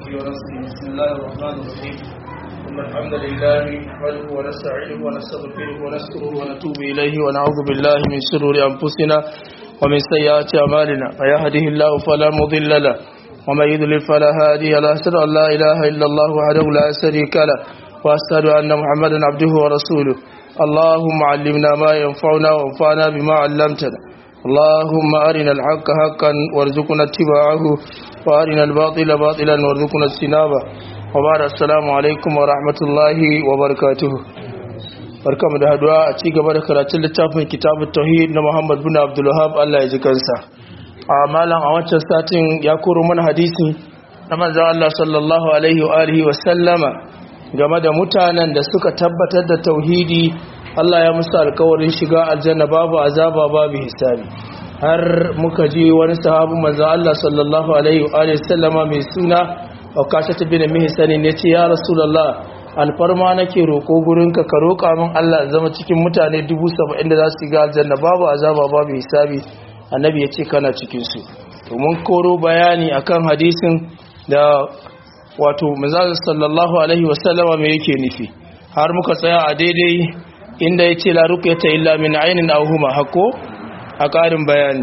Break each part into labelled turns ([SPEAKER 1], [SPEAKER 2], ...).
[SPEAKER 1] ونفسه بسم الله الرحمن الرحيم إن الحمد لله نحمده ونستعينه ونستغفره ونذكره ونتوب إليه ونعوذ بالله من شرور أنفسنا ومن سيئات أعمالنا من يهده الله فلا مضل له ومن يضلل فلا هادي له أشهد أن لا إله إلا الله وحده لا شريك له وأشهد أن محمدا عبده ورسوله اللهم علمنا ما ينفعنا وانفعنا بما علمتنا اللهم أرنا الحق حقا وارزقنا اتباعه وأرنا الباطل باطلا وارزقنا اجتنابه وبعد السلام عليكم ورحمة الله وبركاته barkamu da haduwa a ci gaba da karatun littafin kitabun tauhid na Muhammad bin Abdul Wahhab Allah ya ji kansa a malam a wancan satin ya koro mana hadisi na manzon Allah sallallahu alaihi wa alihi wa sallama game da mutanen da suka tabbatar da tauhidi Allah ya musu alkawarin shiga aljanna babu azaba babu hisabi har muka ji wani sahabu manzo Allah sallallahu alaihi wa sallama mai suna Ukasha bin Mihsan ne ce ya Rasulullah alfarma nake roko gurinka ka roka min Allah zama cikin mutane 70 da za su shiga aljanna babu azaba babu hisabi annabi ya ce kana cikin su to mun koro bayani akan hadisin da wato manzo sallallahu alaihi wa sallama me yake nufi har muka tsaya a daidai inda ya ce laruka ta illa min ainin auhuma hako a ƙarin bayani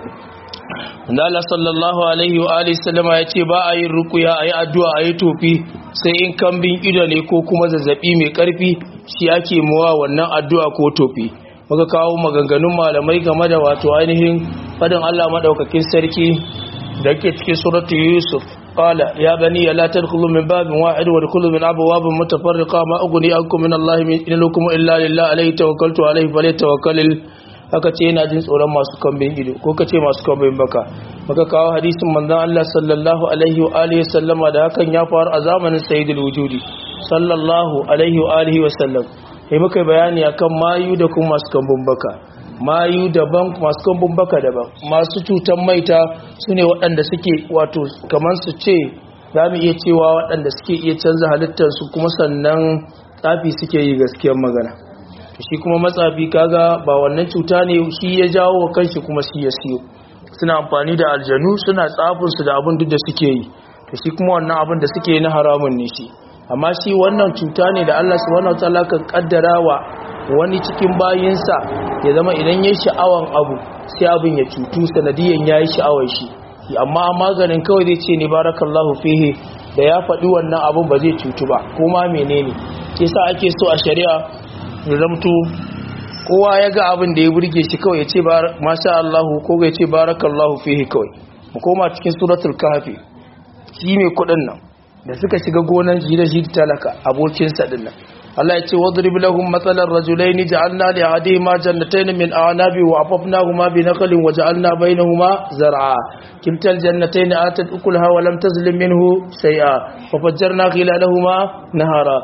[SPEAKER 1] Allah sallallahu alaihi wa alihi sallama ya ce ba a yin rukuya a yi addu'a a yi tofi sai in kambin ido ne ko kuma zazzabi mai ƙarfi shi ake mawa wannan addu'a ko tofi muka kawo maganganun malamai game da wato ainihin fadin Allah maɗaukakin sarki da ke cikin suratu Yusuf قال يا بني لا تدخلوا من باب واحد وادخلوا من ابواب متفرقه ما اغني عنكم من الله من لكم الا لله عليه توكلت عليه فليتوكل aka ce yana jin tsoron masu kambin ido ko ka ce masu kambin baka maka kawo hadisin manzon Allah sallallahu alaihi wa alihi sallama da hakan ya faru a zamanin sayyidul wujudi sallallahu alaihi wa alihi wa sallam sai muka bayani akan mayu da kuma masu kambin baka mayu daban masu kambun baka daban masu cutan maita su ne waɗanda suke wato kamar su ce za mu iya cewa waɗanda suke iya canza halittarsu kuma sannan tsafi suke yi gaskiyar magana shi kuma matsafi kaga ba wannan cuta ne shi ya jawo wa kanshi kuma shi ya siyo suna amfani da aljanu suna tsafinsu da abin duk da suke yi to shi kuma wannan abin da suke yi na haramun ne shi amma shi wannan cuta ne da Allah subhanahu wataala kan kaddara wa wani cikin bayinsa ya zama idan ya sha'awan abu sai abin ya cutu sanadiyan ya yi sha'awar shi amma maganin kawai zai ce ne barakallahu fihe da ya faɗi wannan abin ba zai cutu ba kuma menene ke sa ake so a shari'a ya zamto kowa ya ga abin da ya burge shi kawai ya ce masha Allahu ko ya ce barakallahu fihe kawai mu koma cikin suratul kahfi shi mai kuɗin nan da suka shiga gonan shi da shi talaka abokinsa din nan Allah ya ce wadrib lahum mathalan rajulaini ja'alna li ahadihima jannatayn min a'nabi wa afafnahuma bi naqlin wa ja'alna bainahuma zar'a kiltal jannatayn atat ukulaha wa lam tazlim minhu shay'a wa fajjarna khilalahuma nahara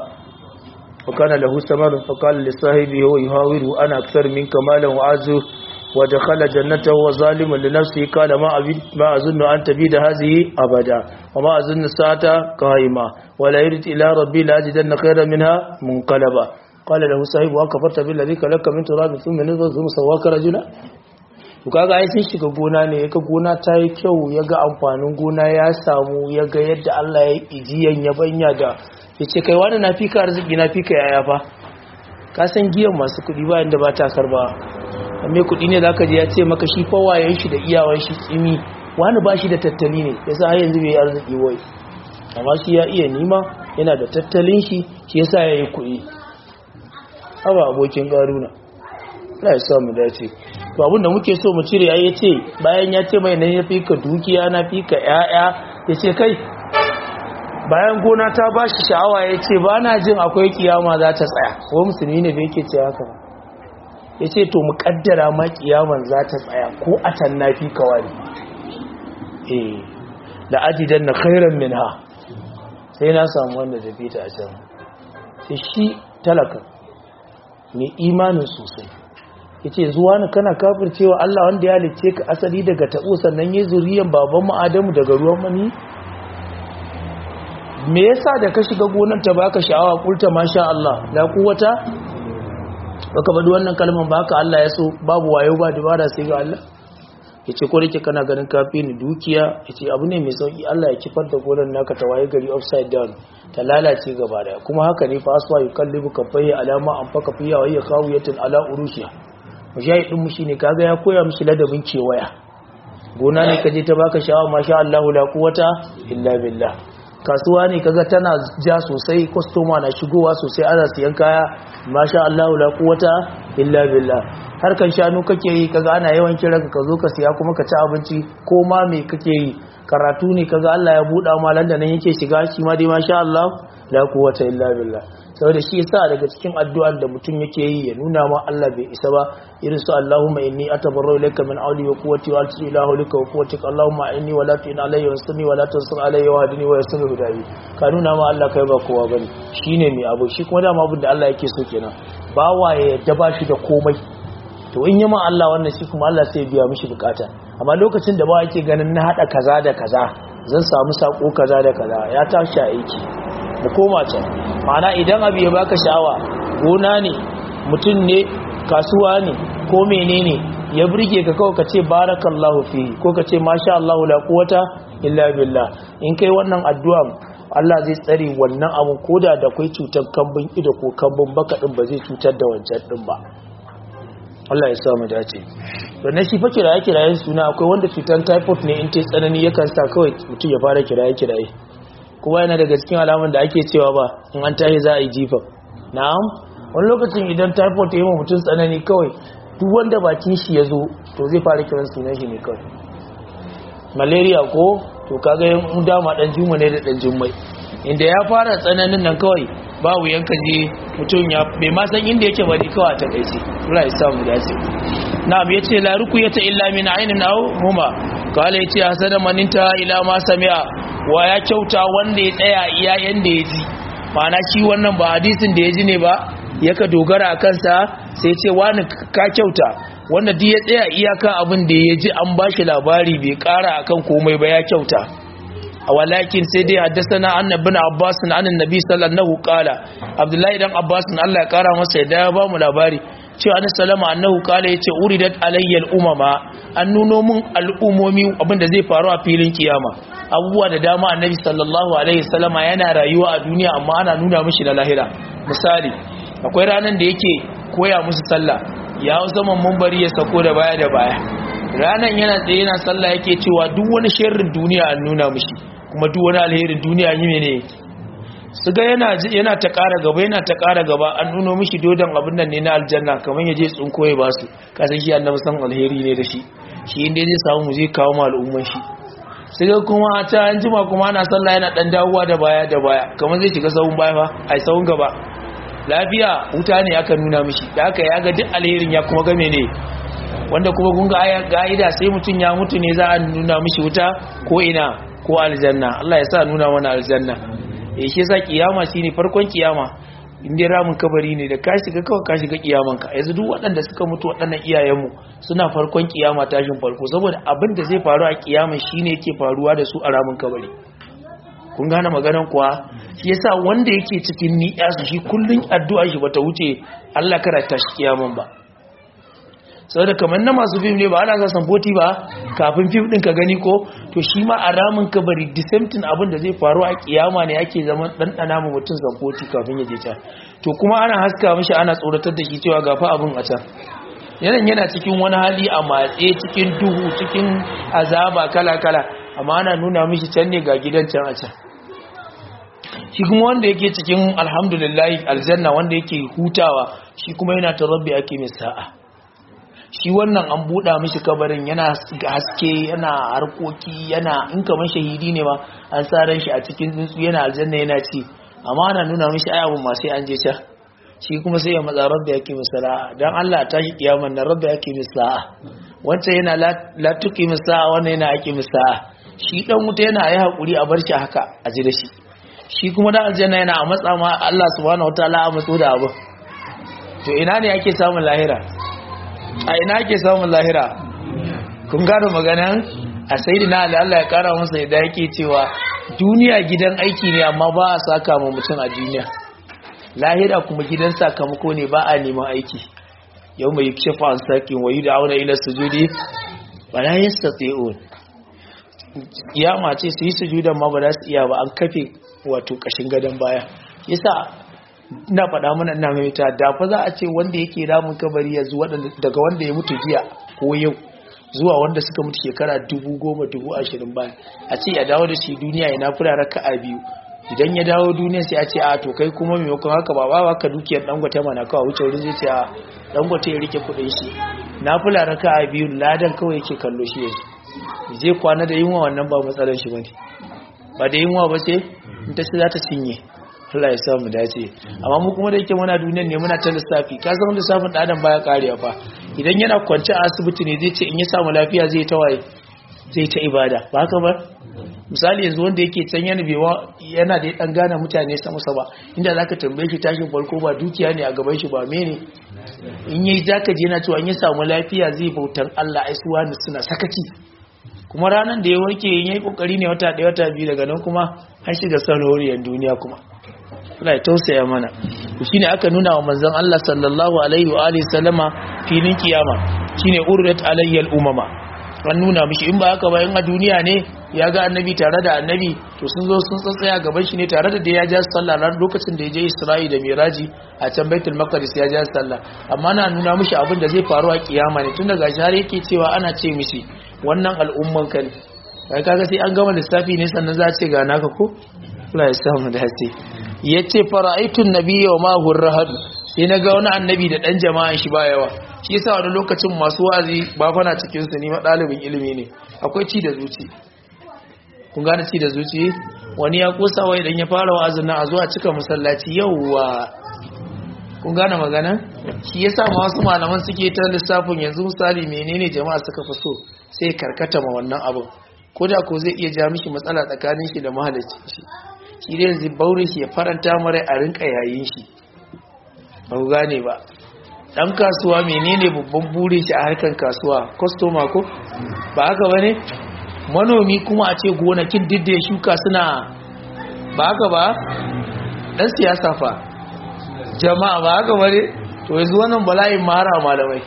[SPEAKER 1] wa kana lahu samarun fa qala li sahibihi wa yuhawiru ana akthar minka malan wa azu wa dakhala jannatahu wa zaliman li nafsihi qala ma abid ma azunnu an tabida hadhihi abada wa ma azunnu sa'ata qaima ولا يرد إلى ربي لأجدن خيرا منها منقلبا قال له صاحب وكفرت بالذي خلقك من تراب ثم نطفة ثم سواك رجلا kaga ai sun shiga gona ne yaga gona ta yi kyau yaga amfanin gona ya samu yaga yadda Allah ya ijiyan ya banya da yace kai wani na fika arziki na fika yaya fa ka san giyan masu kudi ba inda ba ta karba amma kudi ne zaka je ya ce maka shi fa wayen shi da iyawan shi tsimi wani ba shi da tattali ne yasa har yanzu bai arziki wai amma shi ya iya nima yana da tattalin shi shi yasa ya yi kuɗi haba abokin ƙaruna Allah ya sa mu dace to abinda muke so mu cire ya ce bayan ya ce mai nan ya fi ka dukiya na fi ka ƴaƴa ya ce kai bayan gona ta ba shi sha'awa ya ce ba na jin akwai kiyama za ta tsaya ko musulmi ne bai ke ce haka ba ya ce to mu kaddara ma kiyaman za ta tsaya ko a can na fi ka wani eh da ajidan na khairan minha sai na samu wanda da fita a can sai shi talaka mai imanin sosai ya ce zuwa na kana kafircewa Allah wanda ya halice ka asali daga taɓo sannan yi zuriyan baban ma'adamu daga ruwan mani me yasa da ka shiga gonar ta baka sha'awa kulta masha Allah la kuwata baka bada wannan kalmar baka Allah ya so babu wayo ba dubara sai ga Allah yace ko dake kana ganin kafi ni dukiya yace abu ne mai sauki Allah ya kifar da gonar naka ta waye gari upside down ta lalace gaba daya kuma haka ne fa aswa yukallibu kafayya alama an faka fiya wa ya kawiyatin ala urushiya mujahid din mu shine kaga ya koya mishi ladabin kewaya gona ne kaje ta baka sha'awa masha Allah la quwata illa billah kasuwa ne kaga tana ja sosai customer na shigowa sosai ana siyan kaya masha Allah la quwata illa billah harkan shanu kake yi kaga ana yawan kira ka zo ka siya kuma ka ci abinci ko ma me kake yi karatu ne kaga Allah ya buɗa malan da nan yake shiga shi ma dai masha Allah la quwwata illa billah saboda shi yasa daga cikin addu'ar da mutum yake yi ya nuna ma Allah bai isa ba irin su Allahumma inni atabarru ilayka min awli wa quwwati wa atu ila hawlika wa quwwatika Allahumma inni wa la tu'in alayya wa sunni wa la tansur alayya wa hadini wa yassir hudayi ka nuna ma Allah kai ba kowa bane shine mai abu shi kuma dama abin da Allah yake so kenan bawa ya yadda ba shi da komai to in yi ma Allah wannan shi kuma Allah sai biya mishi bukata amma lokacin da ba yake ganin na hada kaza da kaza zan samu sako kaza da kaza ya tashi aiki mu koma can ma'ana idan abu ya baka sha'awa gona ne mutum ne kasuwa ne ko menene ya burge ka kawai ka ce barakallahu fi ko ka ce masha Allah la quwata illa billah in kai wannan addu'a Allah zai tsare wannan abun koda da kai cutar kambun ido ko kambun baka din ba zai cutar da wancan din ba Allah ya samu dace wannan shi fa kiraye kirayen suna akwai wanda cutar typhoid ne in ta tsanani yakan sa kawai mutum ya fara kiraye kiraye kuma yana daga cikin alamun da ake cewa ba in an tashi za a yi jifa na'am wani lokacin idan typhoid ya yi mutum tsanani kawai duk wanda bakin shi ya zo to zai fara kiran sunan shi ne kawai malaria ko to kaga yin dama dan juma ne da dan jummai inda ya fara tsananin nan kawai ba wuyan ka je mutum ya bai ma san inda yake bari kawai ta kai ce Allah ya samu dace na'am yace la ruqyata illa min aynin aw huma kala yace hasada maninta ila ma sami'a wa ya kyauta wanda ya tsaya iya yanda ya ji ma'ana shi wannan ba hadisin da ya ji ne ba yaka dogara a kansa sai ce wani ka kyauta wanda duk ya tsaya iyaka abin da ya ji an bashi labari bai kara akan komai ba ya kyauta walakin sai dai haddasana annabin abbas na annan nabi sallallahu kala abdullahi dan abbas na Allah ya kara masa yadda ya ba mu labari cewa annabi sallama annahu kala yace uridat alayya umama an nuno mun al'umomi abinda zai faru a filin kiyama abubuwa da dama annabi sallallahu alaihi wasallama yana rayuwa a duniya amma ana nuna mishi da lahira misali akwai ranan da yake koya musu sallah ya zaman mumbari ya sako da baya da baya ranan yana tsaye yana sallah yake cewa duk wani sharrin duniya an nuna mishi kuma duk wani alherin duniya yi mene su ga yana yana ta ƙara gaba yana ta ƙara gaba an nuno mishi dodon abin nan ne na aljanna kamar ya je tsunko ya basu kasan shi annabi san alheri ne da shi shi inda zai samu mu zai kawo ma al'umman shi sai ga kuma ta an jima kuma ana sallah yana dan dawowa da baya da baya kamar zai shiga sahun baya fa ai sahun gaba lafiya wuta ne aka nuna mishi da aka ya ga duk alherin ya kuma game ne wanda kuma kun ga ga'ida sai mutum ya mutu ne za a nuna mishi wuta ko ina ko aljanna Allah ya sa nuna mana aljanna eh shi yasa kiyama shine farkon kiyama in dai ramin kabari ne da ka shiga kawai ka shiga kiyaman ka yanzu duk waɗanda suka mutu waɗannan iyayenmu suna farkon kiyama tashin farko saboda abin da zai faru a kiyama shine yake faruwa da su a ramin kabari kun gane maganan kuwa shi yasa wanda yake cikin ni'ya su shi kullun addu'a shi bata wuce Allah karanta shi kiyaman ba saboda kamar na masu fim ne ba ana sa samfoti ba kafin fim din ka gani ko to shi ma a ramin kabari the same thing abin da zai faru a kiyama ne ake zaman ɗanɗana ma mutum samfoti kafin ya je can to kuma ana haska mishi ana tsoratar da shi cewa gafa abin a can yanan yana cikin wani hali a matse cikin duhu cikin azaba kala-kala amma ana nuna mishi can ne ga gidan can a can shi kuma wanda yake cikin alhamdulillah aljanna wanda yake hutawa shi kuma yana ta rabbi ake mai sa'a shi wannan an buɗa mishi kabarin yana haske yana harkoki yana in kamar shahidi ne ma an sa ran shi a cikin tsuntsu yana aljanna yana ci amma ana nuna mishi ai abun ma sai an je can shi kuma sai ya matsa rabbi yake misala dan Allah ta shi kiyaman nan rabbi yake misala wancan yana la tuqi misala wannan yana yake misala shi dan wuta yana yi hakuri a bar shi haka a ji da shi shi kuma dan aljanna yana a matsa ma Allah subhanahu wataala a matso da abu to ina ne ake samun lahira a ina ake samun lahira kun gano maganan a sayyidina Ali Allah ya kara masa yadda yake cewa duniya gidan aiki ne amma ba a saka ma mutum a duniya lahira kuma gidan sakamako ne ba a neman aiki yau mai shafa an sakin wayu da auna ila sujudi wala yastati'un kiyama ce su yi sujudan ma ba za su iya ba an kafe wato kashin gadon baya yasa ina faɗa mana ina mai ta da fa za a ce wanda yake ramin kabari yanzu daga wanda ya mutu jiya ko yau zuwa wanda suka mutu shekara dubu goma dubu ashirin bayan a ce ya dawo da shi duniya ya nafura raka a biyu idan ya dawo duniya sai a ce a to kai kuma maimakon haka ba ba ka dukiyar dangote mana kawai wuce wurin zai ce a dangote ya rike kudin shi nafula raka a biyu ladan kawai yake kallo shi yanzu zai kwana da yunwa wannan ba matsalar shi bane ba da yunwa ba ce in ta ce za ta cinye Allah ya sa mu dace amma mu kuma da yake muna duniyar ne muna ta lissafi ka san lissafin da adam baya karewa fa idan yana kwance a asibiti ne zai ce in ya samu lafiya zai ta waye zai ta ibada ba haka ba misali yanzu wanda yake can yana bewa yana da dan gane mutane sama sama inda zaka tambaye shi tashin farko ba dukiya ne a gaban shi ba mene in yayi zaka je yana cewa in ya samu lafiya zai bautan Allah ai suwa suna sakaci kuma ranar da ya warke yin yi kokari ne wata ɗaya wata biyu daga nan kuma an shiga sanarwar duniya kuma Allah ya tausaya mana shine aka nuna wa manzon Allah sallallahu alaihi wa alihi sallama filin kiyama shine urrat alayyal umama an nuna mishi in ba haka ba in a duniya ne ya ga annabi tare da annabi to sun zo sun tsatsaya gaban shi ne tare da da ya ja sallah ran lokacin da ya je Isra'i da Miraji a can Baitul Maqdis ya ja sallah amma na nuna mishi abin da zai faru a kiyama ne tun daga shi har yake cewa ana ce mishi wannan al'umman ka ne kai kaga sai an gama lissafi ne sannan za a ce ga naka ko Allah ya samu dace yace fara'aitun nabiyya wa ma hurrahad sai naga wani annabi da dan jama'an shi ba yawa shi yasa wani lokacin masu wazi ba fana cikin su ni ma dalibin ilimi ne akwai ci da zuci kun gane ci da zuci wani ya kosa wai idan ya fara wa'azin nan a zuwa cika masallaci yauwa kun gane magana shi yasa ma wasu malaman suke ta lissafin yanzu misali menene jama'a suka fi so sai karkata ma wannan abin ko da ko zai iya ja mishi matsala tsakanin shi da mahalicci shi shi dai yanzu baurin shi ya faranta mara a rinka yayin shi ba ku gane ba dan kasuwa menene babban burin shi a harkar kasuwa customer ko ba haka bane manomi kuma a ce gonakin duk da ya shuka suna ba haka ba dan siyasa fa jama'a ba haka bane to yanzu wannan bala'in mara malamai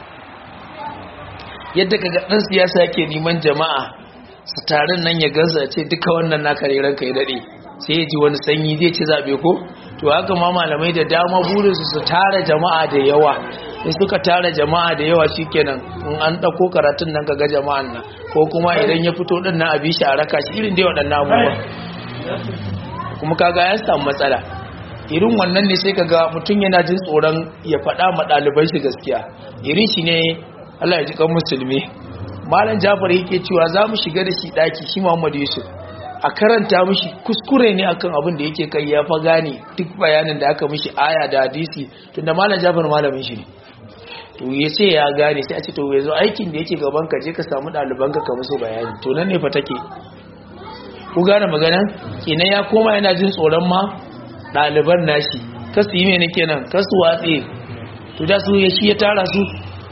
[SPEAKER 1] yadda kaga dan siyasa yake neman jama'a su tarin nan ya gaza ce duka wannan naka ne ranka ya dade sai ya ji wani sanyi zai ci zabe ko to haka ma malamai da dama burinsu su tara jama'a da yawa in suka tara jama'a da yawa shikenan in an dauko karatun nan kaga jama'an nan ko kuma idan ya fito din nan a bi shi a raka shi irin dai waɗannan abubuwa kuma kaga ya samu matsala irin wannan ne sai kaga mutum yana jin tsoron ya faɗa ma ɗaliban shi gaskiya irin shi ne Allah ya ji kan musulmi malam Jafar yake cewa za mu shiga da shi ɗaki shi Muhammad Yusuf a karanta mishi kuskure ne akan abin da yake kai ya fa gane duk bayanin da aka mishi aya da hadisi tunda malam Jafar malamin shi ne to ya ce ya gane sai a ce to yanzu aikin da yake gaban ka je ka samu ɗaliban ka ka musu bayani to nan ne fa take ku gane magana kenan ya koma yana jin tsoron ma ɗaliban nashi kasu yi mene kenan kasu watse to da su ya shi ya tara su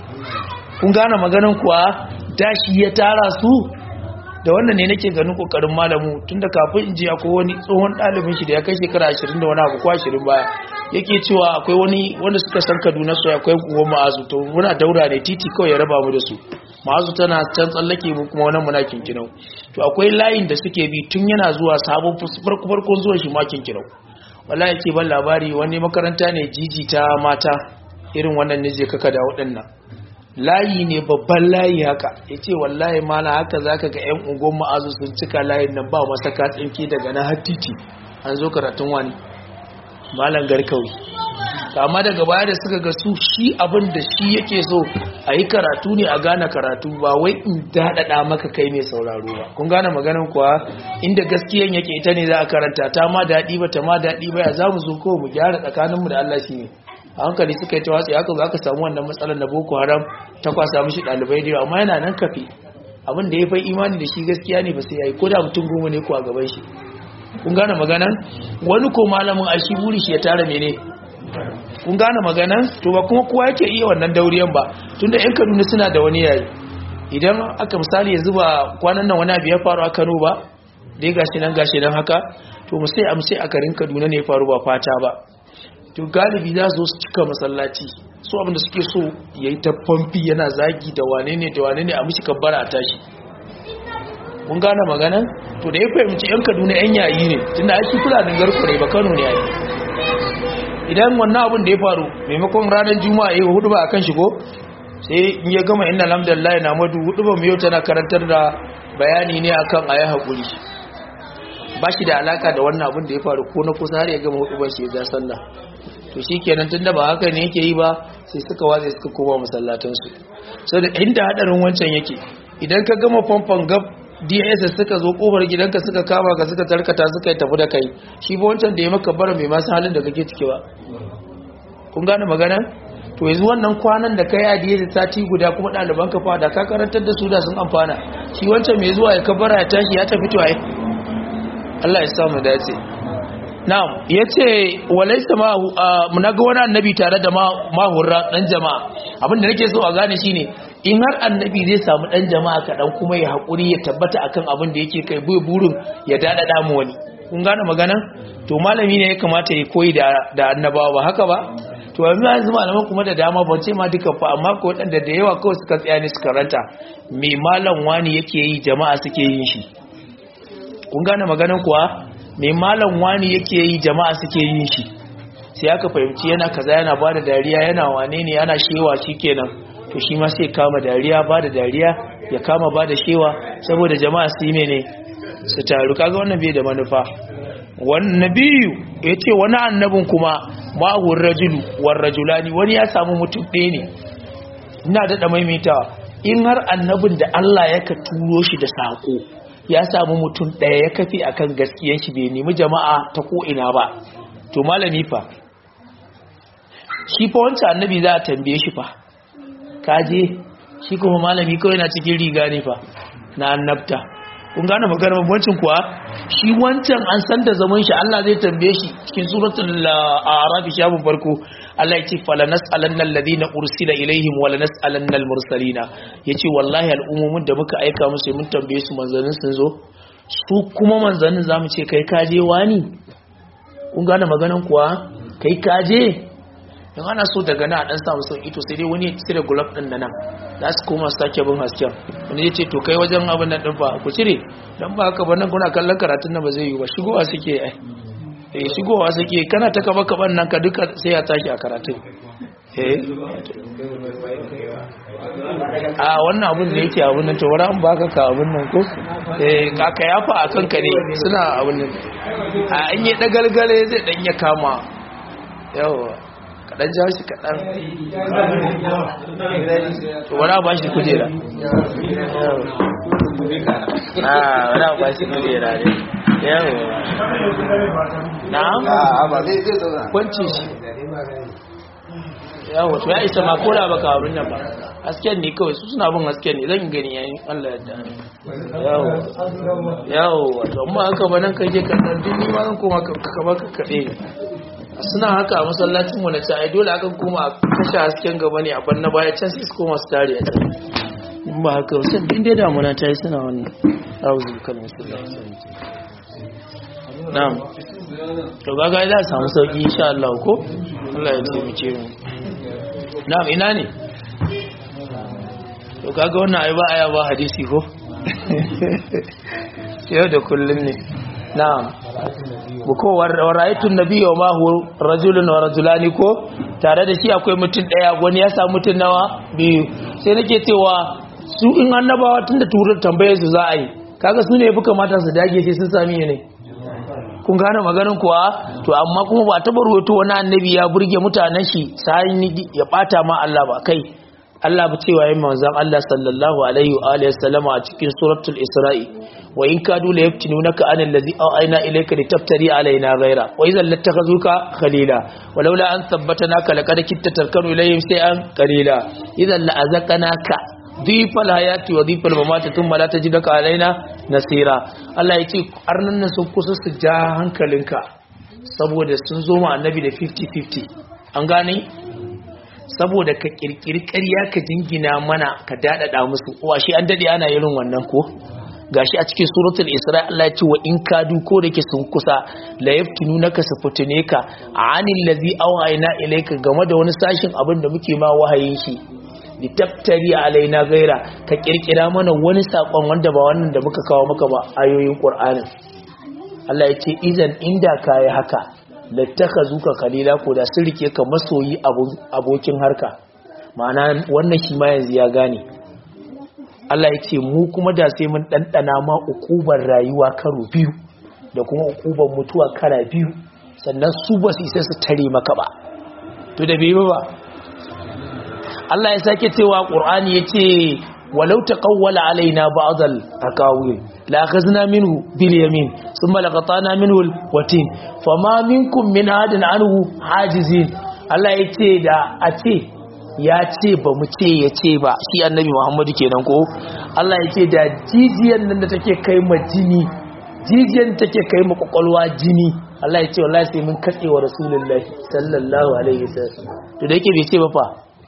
[SPEAKER 1] kun gane maganan kuwa da shi ya tara su da wannan ne nake ganin kokarin malamu tunda kafin in je akwai wani tsohon ɗalibin shi da ya kai shekara 20 da wani abu ko 20 baya yake cewa akwai wani wanda suka san Kaduna su akwai kuwa ma'azu to muna daura ne titi kawai ya raba mu da su ma'azu tana can tsallake mu kuma wannan muna kinkinau to akwai layin da suke bi tun yana zuwa sabon farko farkon zuwa shi ma kinkinau wallahi yake ban labari wani makaranta ne jiji ta mata irin wannan ne je kaka da waɗannan layi ne babban layi haka ya ce wallahi mana haka za ka ga 'yan ungon ma'azu sun cika layin nan ba masaka tsinki daga na hattiti an zo karatun wani malam garkawi amma daga baya da suka ga su shi abin da shi yake so a yi karatu ne a gane karatu ba wai in daɗaɗa maka kai mai sauraro ba kun gane maganin kuwa inda gaskiyan yake ita ne za a karanta ta ma daɗi ba ta ma daɗi ba ya za mu zo ko mu gyara tsakaninmu da Allah shi ne a hankali suka yi ta watsi haka za ka samu wannan matsalar na boko haram ta kwasa mishi ɗalibai da yawa amma yana nan kafe abin da ya fai imani da shi gaskiya ne ba sai ya yi ko da mutum goma ne ko a gaban shi kun gane maganan wani ko malamin a shi buri shi ya tara mene kun gane maganan to ba kuma kowa yake iya wannan dauriyan ba tunda yan kaduna suna da wani yayi idan aka misali yanzu ba kwanan nan wani abu ya faru a kano ba dai gashi nan gashi nan haka to mu sai amsai a garin kaduna ne ya faru ba fata ba to galibi za su su cika masallaci su abinda suke so ya yi ta famfi yana zagi da wane ne da wane ne a mishi kabbara a tashi kun gane magana to da ya fahimci yan kaduna yan yayi ne tunda ake fulanin garku ne ba kano ne yayi idan wannan abin da ya faru maimakon ranar juma'a ya hudu ba a kan shigo sai in ya gama inna alhamdulillah na madu hudu ba yau tana karantar da bayani ne akan ayi haƙuri ba shi da alaka da wannan abin da ya faru ko na kusa har ya gama hudu ba shi ya sallah to shi kenan tun da ba haka ne yake yi ba sai suka watsa suka koma masallatansu so da inda hadarin wancan yake idan ka gama famfon gab dss suka zo kofar gidanka suka kama ka suka tarkata suka yi tafi da kai shi ba wancan da ya maka bara mai masu halin da kake ciki ba kun gane magana to yanzu wannan kwanan da kai adiye da sati guda kuma ɗaliban ka fada ka karantar da su da sun amfana shi wancan mai zuwa ya kabara ya tashi ya tafi to ai Allah ya samu dace na'am yace walaysa ma munaga wani annabi tare da mahurra dan jama'a abinda nake so a gane shine in har annabi zai samu dan jama'a kadan kuma ya hakuri ya tabbata akan abin da yake kai bai burin ya dada da mu wani kun gane magana to malami ne ya kamata ya koyi da da annabawa ba haka ba to yanzu yanzu malaman kuma da dama ban ce ma duka fa amma ko wadanda da yawa kawai suka tsaya ne suka ranta me malam wani yake yi jama'a suke yin shi kun gane maganan kuwa mai malam wani yake yi jama'a suke yin shi sai aka fahimci yana kaza yana bada dariya yana wane ne yana shewa kenan to shi ma sai kama dariya bada dariya ya kama bada shewa saboda jama'a su yi mene su taru kaga wannan bai da manufa wannan biyu ya ce wani annabin kuma ma'ahun rajulu war rajulani wani ya samu mutum ɗaya ne ina daɗa maimaitawa in har annabin da Allah ya ka turo shi da saƙo ya samu mutum ɗaya ya kafi akan gaskiyan shi bai nemi jama'a ta ko'ina ba to malami fa shi fa wancan annabi za a tambaye shi fa kaje shi kuma malami kawai na cikin riga ne fa na annabta kun gane maganar bambancin kuwa shi wancan an san da zaman shi Allah zai tambaye shi cikin suratul a'raf shafin farko Allah ya ce falanas alannal ladina ursila ilaihim wa lanas alannal mursalina yace wallahi al'umumin da muka aika musu mun tambaye su manzannin sun zo su kuma manzannin zamu ce kai kaje wani kun gane maganar kuwa kai kaje in ana so daga na dan samu sauki to sai dai wani ya cire gulab din nan za su koma sake bin hasken wani ya ce to kai wajen abin nan din ba ku cire dan ba haka ba nan kuna kallon karatun nan ba zai yi ba shigowa suke ai eh shigowa suke kana ta kaba kaban nan ka duka sai ya tashi a karatun eh a wannan abin da yake abin nan to wani an baka ka abin nan ko eh kaka yafa a kanka ne suna abin nan a an yi dagalgale zai dan ya kama yawa kaɗan ja shi kaɗan to wani ba shi kujera a wani ba shi kujera ne yawo na
[SPEAKER 2] ba zai zai zauna
[SPEAKER 1] kwanci shi yawo to ya isa ma koda baka abin nan ba hasken ne kawai su suna bin hasken ne zan gani yayin Allah yadda yawo yawo wato amma haka ba nan kake kallon duk ni ma zan koma ka kaba ka kaɗe suna haka a masallacin mu na ci ai dole akan koma a kashe hasken gaba ne a banna baya can sai su koma su tare a can in ba haka ba sai din dai damuna ta yi suna wannan auzu kalmar sallallahu alaihi wasallam na'am to gaga za a samu sauki insha Allah ko Allah ya taimake mu na'am ina ne to kaga wannan ai ba aya ba hadisi ko yau da kullun ne na'am ko warayatun nabiyyu ma hu rajulun wa rajulani ko tare da shi akwai mutum daya wani ya samu mutum nawa biyu sai nake cewa su in annabawa tunda turar tambayar su za a yi kaga su ne yafi kamata su dage sai sun sami ne kun gane maganin kuwa to amma kuma ba taba ruwaito wani annabi ya burge mutanen shi sai ya bata ma Allah ba kai Allah ba cewa yin manzon Allah sallallahu alaihi wa alihi wasallama a cikin suratul Isra'i wa in kadu la yaftinunaka an allazi awayna ilayka litaftari alaina ghayra wa idhan lattakhazuka khalila walaula an thabbatanaka laqad kitta tarkanu ilayhim shay'an qalila idhan la azaqnaka dhifal hayati wa dhifal mamati thumma la tajidaka alaina nasira Allah yace arnan nan sun kusa su ja hankalinka saboda sun zo ma annabi da 50-50 an gane saboda ka kirkiri ƙarya ka jingina mana ka daɗaɗa musu wa shi an daɗe ana irin wannan ko gashi a cikin suratul isra Allah ya ce wa in kadu ko da ke sun kusa la yaftununaka su fitune ka anil ladhi awhayna ilayka game da wani sashin abin da muke ma wahayin shi litaftari alaina gaira ka kirkira mana wani sakon wanda ba wannan da muka kawo maka ba ayoyin qur'anin Allah ya ce idan inda kai haka lattakhazuka kalila ko da sun rike ka masoyi abokin harka ma'ana wannan shi ma yanzu ya gane Allah ya ce mu kuma da sai mun ɗanɗana ma ukubar rayuwa karo biyu da kuma ukubar mutuwa kara biyu sannan su ba su isa su tare maka ba to da bai ba Allah ya sake cewa Qur'ani yace walau taqawwala alaina ba'dal aqawil la akhazna minhu bil yamin thumma laqatana minhu al watin fama minkum min hadin anhu hajizin Allah yace da a ce ya ce ba mu ce ya ce ba shi annabi muhammadu kenan ko Allah ya ce da jijiyar nan da take kai ma jini jijiyar take kai ma kwakwalwa jini Allah ya ce wallahi sai mun katse wa rasulullahi sallallahu alaihi wasallam to da yake bai ce ba fa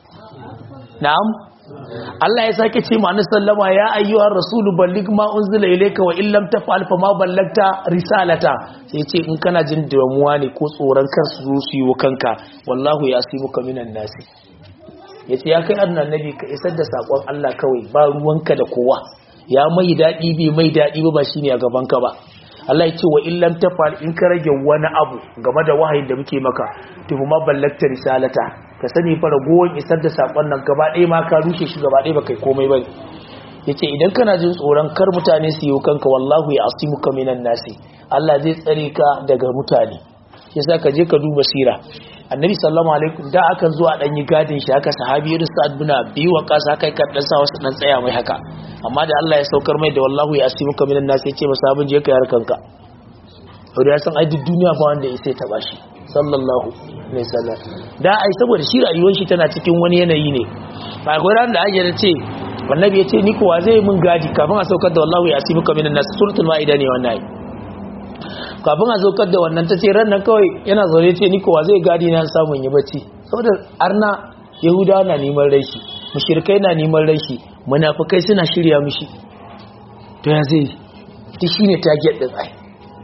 [SPEAKER 1] na'am Allah ya sake ce ma annabi sallama ya ayyuhar rasulu balligh ma unzila ilayka wa illam taf'al fa ma ballagta risalata sai ya ce in kana jin damuwa ne ko tsoron kansu su yi wa kanka wallahu yasimuka minan nasi ya ce ya kai annabi ka isar da saƙon Allah kawai ba ruwanka da kowa ya mai daɗi bai mai daɗi ba shi ne a gabanka ba Allah ya ce wa illam tafal in ka rage wani abu game da wahayin da muke maka to ma ballakta risalata ka sani fa ragowar isar da saƙon nan gaba ɗaya ma ka rushe shi gaba ɗaya ba kai komai ba yace idan kana jin tsoron kar mutane su yi kanka wallahu ya asimuka minan nasi Allah zai tsare ka daga mutane yasa ka je ka duba sira annabi sallallahu alaihi da akan zuwa dan yi gadin shi haka sahabi irin sa'ad bin abi waqas haka kan dan sa wasu dan tsaya mai haka amma da Allah ya saukar mai da wallahu ya asimuka minan nas yace masa abin je ka yar kanka to da san ai duk duniya ba wanda ya sai taba shi sallallahu alaihi wasallam da ai saboda shi rayuwar shi tana cikin wani yanayi ne ba ga ran da ake ce annabi ya ce ni kuwa zai mun gadi kafin a saukar da wallahu ya asimuka minan nas suratul maida ne wannan kafin a zaukar da wannan ta ce ran nan kawai yana zaune ce ni kowa zai gadi na samun yi bacci saboda arna yahudawa na neman rashi mushrikai na neman rashi munafikai suna shirya mishi to ya zai ta shine target din ai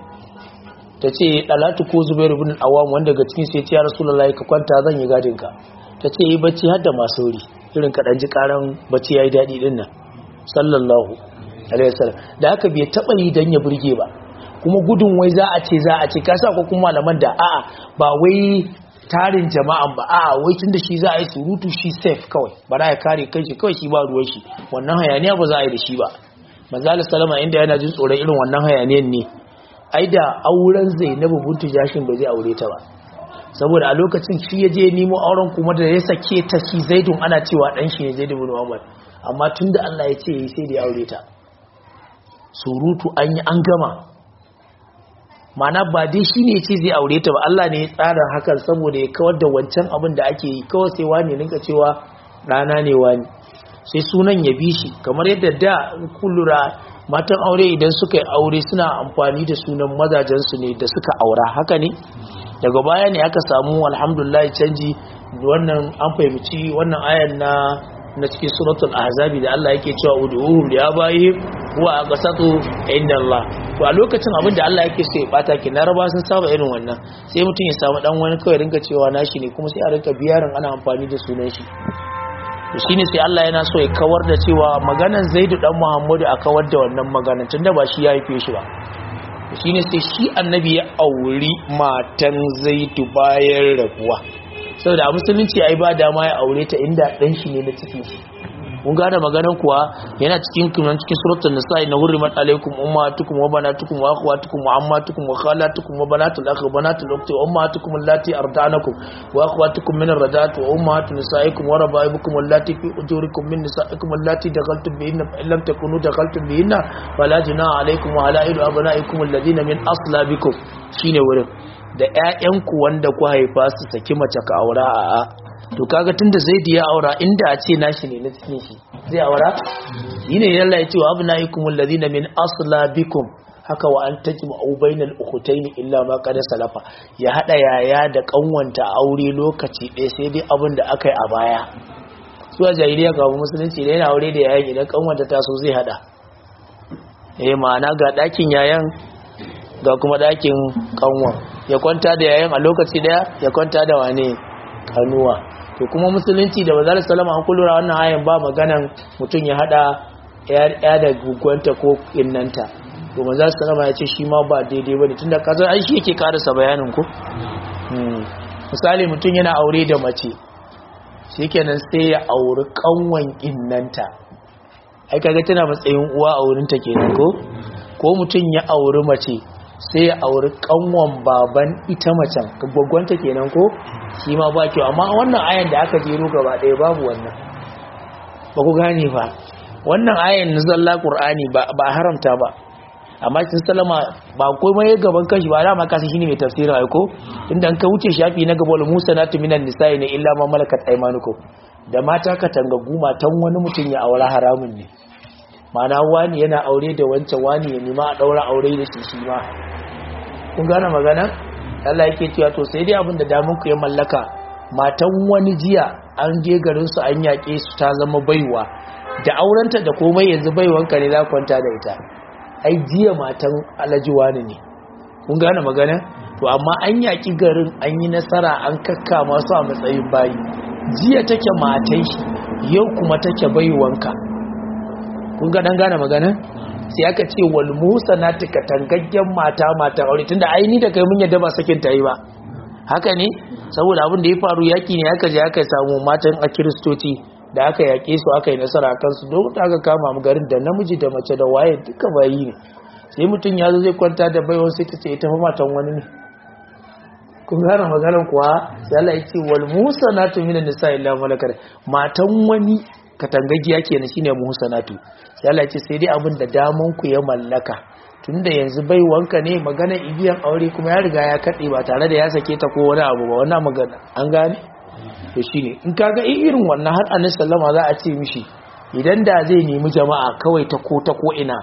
[SPEAKER 1] ta ce dalatu ko zubairu bin awam wanda daga cikin sai ya rasulullahi ka kwanta zan yi gadin ka ta ce yi bacci har da masu wuri irin kaɗan ji ƙaran bacci ya yi daɗi ɗin nan sallallahu alaihi wasallam da haka bai taɓa yi don ya burge ba kuma gudun wai za a ce za a ce kasa ko kuma malaman da a'a ba wai tarin jama'an ba a'a wai tunda shi za a yi surutu shi safe kawai ba za ya kare kanshi kawai shi ba ruwan shi wannan hayaniya ba za a yi da shi ba manzala salama inda yana jin tsoron irin wannan hayaniyan ne ai da auren zainabu bintu jashin ba zai aure ta ba saboda a lokacin shi ya je nemo auren kuma da ya sake ta shi zaidun ana cewa dan shi ne zaidu bin muhammad amma tunda Allah ya ce sai da ya aure ta surutu an yi an gama mana ba dai shi ne ce zai aure ta ba Allah ne ya tsara hakan saboda ya kawar da wancan abin da ake yi kawai sai wani ninka cewa ɗana ne wani sai sunan ya bi shi kamar yadda da kullura matan aure idan suka yi aure suna amfani da sunan mazajensu ne da suka aura haka ne daga baya ne aka samu alhamdulillah canji wannan an fahimci wannan ayan na na cikin suratul ahzabi da Allah yake cewa ud'uhum li abaihim huwa aqsatu inda Allah to a lokacin abin da Allah yake so ya bata ki na raba sun saba irin wannan sai mutum ya samu dan wani kawai rinka cewa nashi ne kuma sai a rinka biyarin ana amfani da sunan shi to shine sai Allah yana so ya kawar da cewa maganan Zaidu dan Muhammadu a kawar da wannan maganan tunda ba shi ya haife shi ba shine sai shi annabi ya auri matan Zaidu bayan rabuwa saboda a musulunci ai ba dama ya aure ta inda dan shi ne na cikin shi mun gane maganan kuwa yana cikin kunan cikin suratul nisa na hurrimat alaikum ummatukum wa banatukum wa akhwatukum wa ammatukum wa khalatukum wa banatul akhi wa banatul ukhti wa ummatukum allati arda'anakum wa akhwatukum min ar-rada'at wa ummatu nisaikum wa raba'ibukum allati fi ujurikum min nisaikum allati dakhaltum bihinna fa lam takunu dakhaltum bihinna fala junaha alaikum wa halailu abna'ikum alladhina min aslabikum shine wurin da ƴaƴanku wanda ku haifa su saki mace ka aura a to kaga tunda zaidi ya aura inda a ce nashi ne na cikin shi zai aura yine yalla ya ce wa abnaikum alladhina min aslabikum haka wa an tajma'u bainal ukhtayn illa ma qad salafa ya hada yaya da kanwanta aure lokaci ɗaya sai dai abin da aka yi a baya su a jahiliya kafin musulunci da yana aure da yayin idan kanwanta ta so zai hada eh ma'ana ga ɗakin yayan ga kuma ɗakin kanwa ya kwanta da yayan a lokaci daya ya kwanta da wane kanuwa to kuma musulunci da bazar salama an kullura wannan ayan ba maganan mutum ya hada ya da gugwanta ko innanta to manzo salama ya ce shi ma ba daidai bane tunda kaza ai shi yake karasa bayanin ku misali mutum yana aure da mace shikenan sai ya auri kanwan innanta ai kaga tana matsayin uwa a wurin ta kenan ko ko mutum ya auri mace sai ya auri kanwan baban ita macen gwaggwanta kenan ko shi ma ba kyau amma wannan ayan da aka jero gaba ɗaya babu wannan ba ku gane ba wannan ayan na zalla qur'ani ba haramta ba amma kin salama ba komai gaban kashi ba dama kashi shine mai tafsirin aiko inda an ka wuce shafi na gaba Musa na minan nisa'i ne illa ma malakat aymanukum da mata ka tangagu matan wani mutum ya aure haramun ne mana wani yana aure da wancan wani ya nima a daura aure da shi shi ma kun gane magana Allah yake cewa to sai dai abin da damun ku ya mallaka matan wani jiya an je garin su an yake su ta zama baiwa da aurenta da komai yanzu baiwanka ne za kwanta da ita ai jiya matan alhaji wani ne kun gane magana to amma an yaki garin an yi nasara an kakka masu a matsayin bayi jiya take matan shi yau kuma take baiwanka kun ga dan gane magana sai aka ce wal musa na tuka tangaggen mata mata aure tunda aini da kai mun yadda ba sakin ta yi ba haka ne saboda abin da ya faru yaki ne aka je aka samu matan a kiristoci da aka yaƙe su aka yi nasara a kansu don aka kama mu garin da namiji da mace da waye duka bayi ne sai mutum ya zo zai kwanta da baiwan sai ta ce ita fa matan wani ne kun gane maganar kuwa sai Allah ya ce wal musanatu minan nisa illa malakar matan wani katangagiya kenan shine musanatu sai Allah ya ce sai dai abin da daman ku ya mallaka tunda yanzu bai wanka ne magana ibiyan aure kuma ya riga ya kade ba tare da ya sake ta ko wani abu ba wannan magana an gane to shine in kaga irin wannan har annabi sallama za a ce mishi idan da zai nemi jama'a kawai ta ko ta ko ina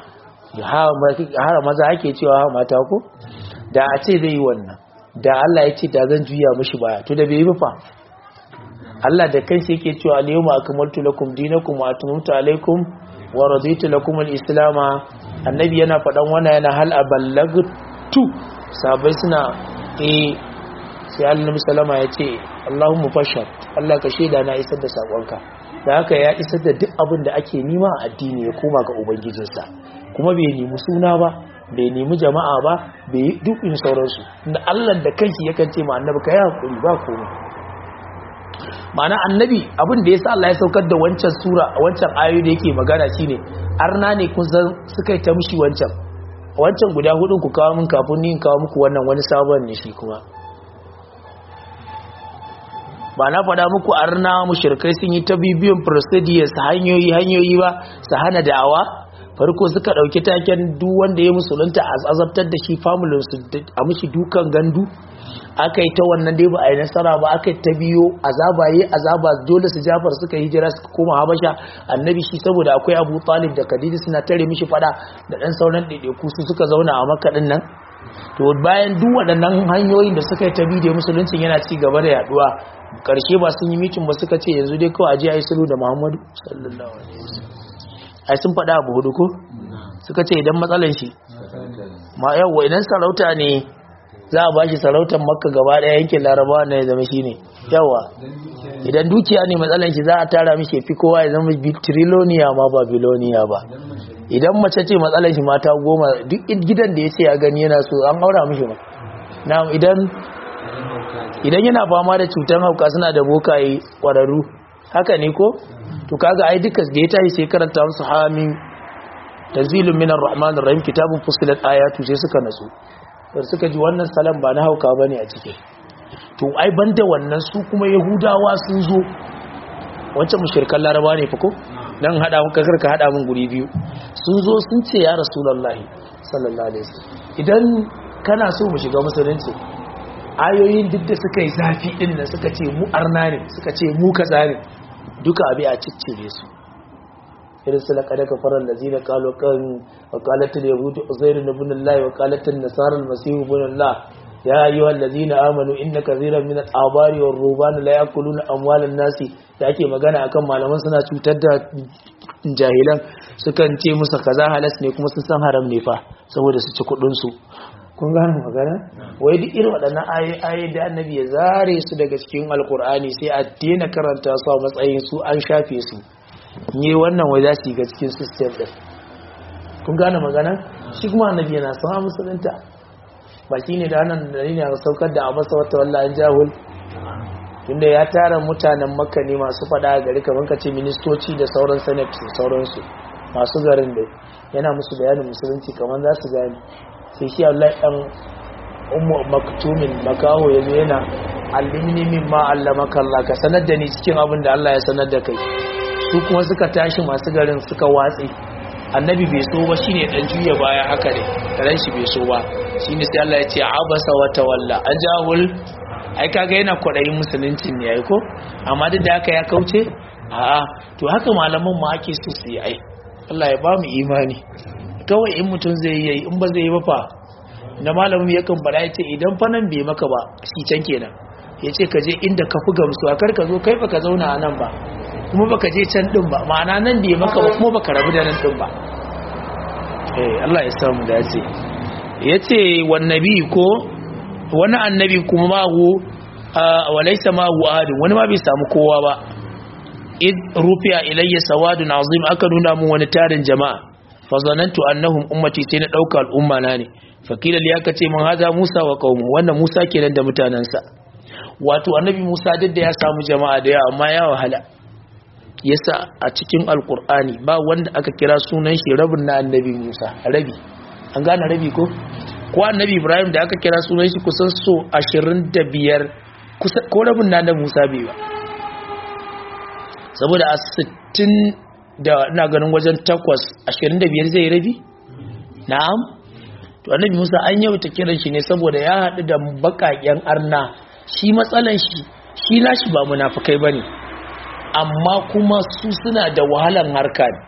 [SPEAKER 1] har maza ake cewa mata ko da a ce zai yi wannan da Allah ya ce da zan juya mishi baya to da bai yi fa Allah da kanshi yake cewa al-yawma akmaltu lakum dinakum wa atmamtu alaykum wa raditu lakum al-islam annabi yana fadan wannan yana hal aballagtu sabai suna eh sai annabi sallama ya ce Allahumma fashhad Allah ka sheda na isar da sakonka da haka ya isar da duk abin da ake nima a addini ya koma ga ubangijinsa kuma bai nemi suna ba bai nemi jama'a ba bai yi dukkan sauransu da Allah da kanshi yakan ce ma annabi ka yi hakuri ba komai ma'ana annabi abin da yasa Allah ya saukar da wancan sura wancan ayoyi da yake magana shine arna ne kun san suka yi ta mushi wancan wancan guda hudun ku kawo min kafin ni in kawo muku wannan wani sabon ne shi kuma ba na faɗa muku arna mushrikai sun yi ta bibiyan procedures hanyoyi hanyoyi ba su hana da'awa farko suka ɗauki taken duk wanda ya musulunta a azabtar da shi familin su a mishi dukan gandu aka yi ta wannan dai ba a yi nasara ba aka yi ta biyo azaba yi azaba dole su jafar suka hijira suka koma habasha annabi shi saboda akwai abu talib da kadidi suna tare mishi fada da ɗan sauran ɗaiɗaiku su suka zauna a makaɗin nan to bayan duk waɗannan hanyoyin da suka yi ta bidiyo musuluncin yana ci gaba da yaduwa ƙarshe ba sun yi mitin ba suka ce yanzu dai kawai aje a yi sulhu da muhammadu sallallahu alaihi wasallam ai sun faɗa abu hudu ko suka ce idan matsalan shi ma yawa idan sarauta ne za a bashi sarautar makka gaba ɗaya yankin larabawa na ya zama shi ne yawa idan dukiya ne matsalan shi za a tara mishi fi kowa ya zama triloniya ma ba biloniya ba idan mace ce matsalan shi mata goma duk gidan da ya ce ya gani yana so an aura mishi ba na idan idan yana fama da cutar hauka suna da bokaye ƙwararru haka ne ko to kaga ai duka da ya tashi sai karanta musu hamin tanzilun minar rahmanir rahim kitabun fusilat ayatu sai suka natsu sai suka ji wannan salam ba na hauka bane a cikin to ai banda wannan su kuma yahudawa sun zo wancan mushrikan laraba ne fa ko dan hada mun kakar ka hada mun guri biyu sun zo sun ce ya rasulullahi sallallahu alaihi wasallam idan kana so mu shiga musulunci ayoyin duk da suka yi zafi din nan suka ce mu arna ne suka ce mu kaza ne duka abi a ciccire su irin su laƙada kafarar da zina kalo kan wakalatar yahudu uzairu na bunin lai wakalatar nasarar masihu bunin la ya yi wa lazina amanu inda kaziran min al'abari wa rubanu la yakulu na amwalin nasi da ake magana akan malaman suna cutar da jahilan sukan ce musu kaza halas ne kuma sun san haram ne fa saboda su ci kudin su kun gane magana wai duk irin waɗannan ayoyi da annabi ya zare su daga cikin alkur'ani sai a daina karanta su a matsayin su an shafe su ne wannan wai za su yi ga cikin system din kun gane magana shi kuma annabi yana son musulunta ba shi ne da nan da ne a saukar da abasa wata wallah an jahul tunda ya tara mutanen makka ne masu fada a gari kamar ka ce ministoci da sauran senate da sauransu masu garin da yana musu bayanin musulunci kamar za su gane sai shi Allah dan ummu maktumin makaho yazo yana allimni mimma allamaka Allah ka sanar da ni cikin abin da Allah ya sanar da kai su kuma suka tashi masu garin suka watse annabi bai so ba shine dan juya baya haka ne ran shi bai so ba shine sai Allah ya ce abasa wa tawalla ajahul ai kaga yana kwadayin musulunci ne ai ko amma duk da haka ya kauce a'a to haka malaman mu ake so su yi ai Allah ya ba mu imani kawai in mutum zai yi in ba zai yi ba fa na malamin yakan bada ya ce idan fa nan bai maka ba shi can kenan ya ce ka je inda ka fi gamsuwa kar ka zo kai ba ka zauna a nan ba kuma ba ka je can din ba ma'ana nan bai maka ba kuma ba ka rabu da nan din ba eh Allah ya samu dace ya ce wannabi ko wani annabi kuma ma hu walaisa ma hu ahadin wani ma bai samu kowa ba id rufiya ilayya sawadun azim aka nuna mun wani tarin jama'a fazanantu annahum ummati sai na dauka al'umma na ne fakila li aka ce mun haza Musa wa qaumu wannan Musa kenan da mutanansa wato annabi Musa duk da ya samu jama'a da yawa amma ya wahala yasa a cikin alqur'ani ba wanda aka kira sunan shi rabin na annabi Musa rabi an gane rabi ko ko annabi Ibrahim da aka kira sunan shi kusan so 25 kusa ko rabin na annabi Musa bai ba saboda a 60 da ina ganin wajen takwas ashirin da biyar zai rabi na'am to annabi musa an yau ta kiran shi ne saboda ya haɗu da baƙaƙen arna shi matsalan shi shi nashi ba munafukai bane amma kuma su suna da wahalan harka ne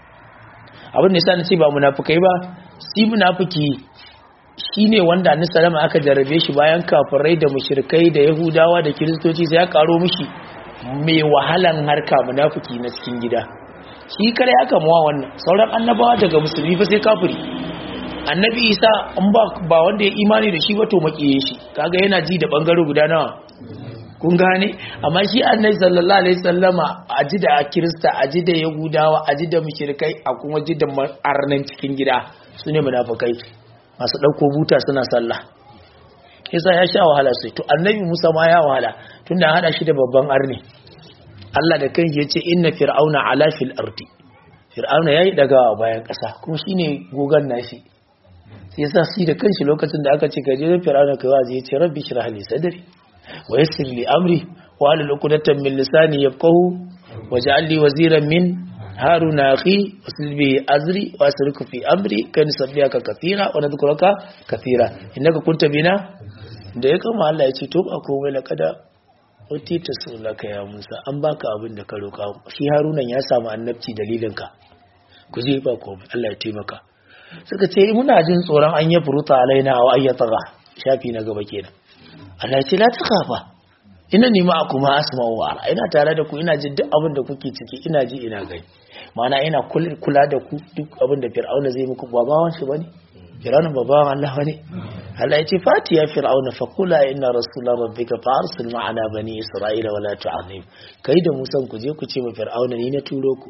[SPEAKER 1] abin da yasa na ce ba munafukai ba shi munafuki shine wanda annabi salama aka jarrabe shi bayan kafirai da mushrikai da yahudawa da kiristoci sai ya karo mishi mai wahalan harka munafuki na cikin gida shi kare aka muwa wannan sauran annabawa daga musulmi fa sai kafiri annabi isa an ba ba wanda ya imani da shi ba to makiye shi kaga yana ji da bangare guda nawa kun gane amma shi annabi sallallahu alaihi wasallama aji da kirista aji da yahudawa aji da mushrikai a kuma ji da arnan cikin gida sune munafikai masu dauko buta suna sallah yasa ya sha wahala sai to annabi Musa ma ya wahala tunda hada shi da babban arni Allah da kanshi yace inna fir'auna ala fil ardi fir'auna yayi daga bayan kasa kuma shine gogan nashi sai yasa shi da kanshi lokacin da aka ce ka je fir'auna kai wazi yace rabbi shrah li sadri wa yassir li amri wa halul uqdatan min lisani yafqahu waj'al li waziran min haruna akhi wasil bi azri wa asriku fi amri kan sabbiyaka kathira wa nadhkuraka kathira innaka kunta bina da ya kama Allah ya ce to ba komai laqada utita sulaka ya Musa an baka abin da ka roka shi Harunan ya samu annabci dalilinka ku je ba komai Allah ya taimaka suka ce muna jin tsoron an yi furuta alaina wa ayyataga shafi na gaba kenan Allah ya ce la takafa ina nima kuma asma'u wa ara ina tare da ku ina jin duk abin da kuke ciki ina ji ina gani ma'ana ina kula da ku duk abin da fir'auna zai muku ba bawan shi bane fir'auna ba bawan Allah bane Allah ya ce fati ya fir'auna fa kula inna rasula rabbika fa arsil ma'ana bani isra'ila wala tu'azim kai da musan ku je ku ce ma fir'auna ni na turo ku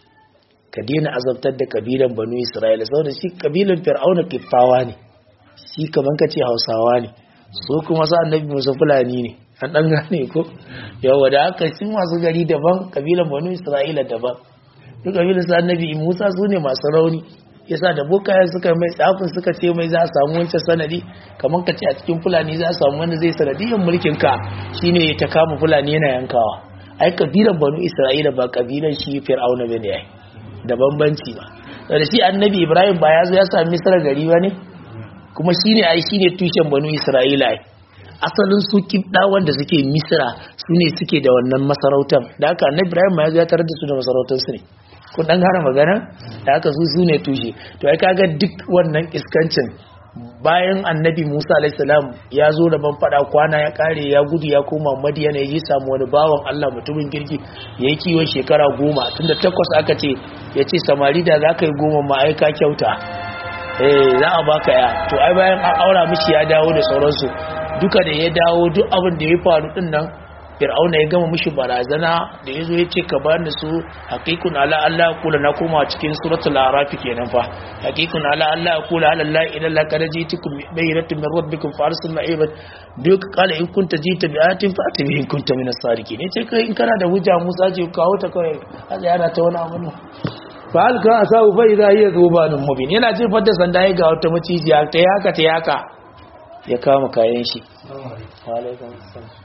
[SPEAKER 1] ka daina azabtar da kabilan banu isra'ila saboda shi kabilan fir'auna kiffawa ne shi kaman ka ce hausawa ne so kuma sa annabi musa fulani ne an dan gane ko yawa da haka sun masu gari daban kabilan banu isra'ila daban duk kabilan sa annabi musa su ne masu rauni yasa da bokayen suka mai tsafin suka ce mai za a samu wancan sanadi kamar ka ce a cikin fulani za a samu wanda zai sanadiyyar mulkin ka shine ta kama fulani yana yankawa ai kabilan banu isra'ila ba kabilan shi fir'auna bane ai da bambanci ba da shi annabi ibrahim ba ya zo ya sami misra gari ba ne kuma shine ai shine tushen banu isra'ila ai asalin su kibda wanda suke misra su ne suke da wannan masarautar da haka annabi ibrahim ma ya zo ya tarar da su da masarautar su ne kun dan gane magana da haka su su ne tushe to ai kaga duk wannan iskancin bayan annabi musa alaihissalam ya zo da ban fada kwana ya kare ya gudu ya koma madiyana ya yi samu wani bawan allah mutumin kirki ya yi kiwon shekara goma tunda takwas aka ce
[SPEAKER 2] ya ce samari da za ka yi goma ma'aika kyauta eh za a baka ya to ai bayan an aura mishi ya dawo da sauransu duka da ya dawo duk abin da ya faru din nan fir'auna ya gama mishi barazana da ya zo ya ce ka bani su haqiqun ala allah kula na koma cikin suratul araf kenan fa haqiqun ala allah kula ala allah ila la kad jitukum bayyinatun min rabbikum farsil ma'ibat duk qala in kunta jita bi atin fa atibi in kunta min as-sadiqin ne ce kai in kana da hujja musa ce kawo ta kai Allah yana ta wani abu fa alka asabu fa idha hiya zubanun mubin yana jefar da sanda ya ga wata macijiya ta yaka ta yaka ya kama kayan shi wa alaikum assalam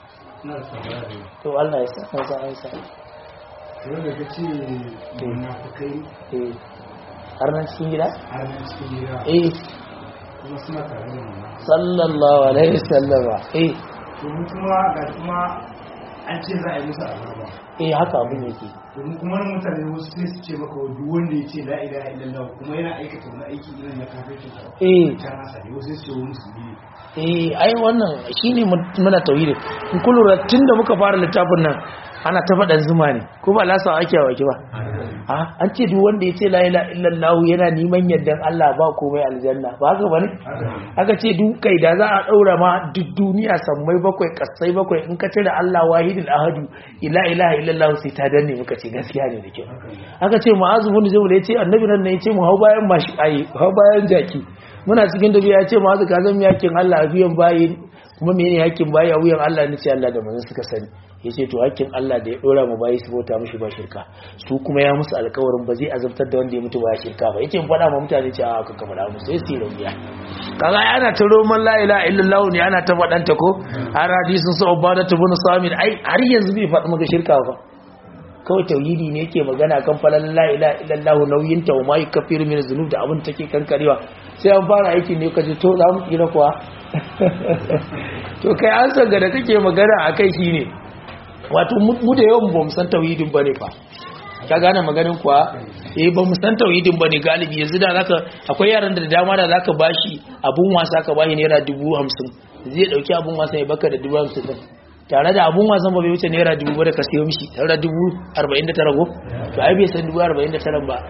[SPEAKER 2] to Allah ya sa masa aisa
[SPEAKER 3] wanda ka ce munafukai
[SPEAKER 2] eh har nan cikin gida
[SPEAKER 3] har na cikin gida
[SPEAKER 2] eh
[SPEAKER 3] kuma suna tare da mu
[SPEAKER 2] sallallahu alaihi wasallama eh
[SPEAKER 3] domin kuma ga kuma an ce za a yi musu azaba
[SPEAKER 2] eh haka abin yake
[SPEAKER 3] domin kuma wani mutane wasu sai su ce maka duk wanda ya ce la ilaha illallah kuma yana aikata wani aiki irin na kafirci
[SPEAKER 2] eh
[SPEAKER 3] ta nasa ne wasu sai su ce wani musulmi ne
[SPEAKER 2] eh ai wannan shine muna tauhidi in kun lura tunda muka fara littafin nan ana ta faɗan zuma ne ko ba lasa ake wa ki ba a an ce duk wanda ya ce la ilaha illallah yana neman yardan Allah ba komai aljanna ba haka bane aka ce duk kai da za a daura ma duk duniya sammai bakwai kasai bakwai in ka cire Allah wahidul ahadu ila ilaha illallah sai ta danne muka ce gaskiya ne da kyau aka ce mu'azu bin jabal ya ce annabi nan ne ya ce mu hau bayan mashi ayi hau bayan jaki muna cikin dabiya ya ce mu'azu ka zan yakin Allah a biyan bayi kuma menene hakkin bayi a wuyan Allah ne sai Allah da manzon suka sani yace to hakkin Allah da ya dora mu bayi su bauta mishi ba shirka su kuma ya musu alƙawarin ba zai azabtar da wanda ya mutu ba shirka ba yace in faɗa ma mutane ce a ka kamar musu sai su yi rabiya kaga ana ta roman la ilaha illallah ne ana ta faɗanta ko har hadisin sa ubada ibn samir ai har yanzu bai faɗi maka shirka ba kawai tauhidi ne yake magana kan falal la ilaha illallah nauyin ta wa mai kafiru min zunub da abin take kankarewa sai an fara aiki ne kaje to za mu kira kuwa to kai an sanga da kake magana akai shine wato mu da yawan bamu san tauhidin bane fa ka gane maganin kuwa eh ba mu san tauhidin bane galibi yanzu da zaka akwai yaran da dama da zaka bashi abun wasa ka bashi naira 50 zai dauki abun wasa ya baka da 50 din tare da abun wasan ba bai wuce naira 1000 ba da ka sayo mishi tare da 49 go to ai bai san 49 ba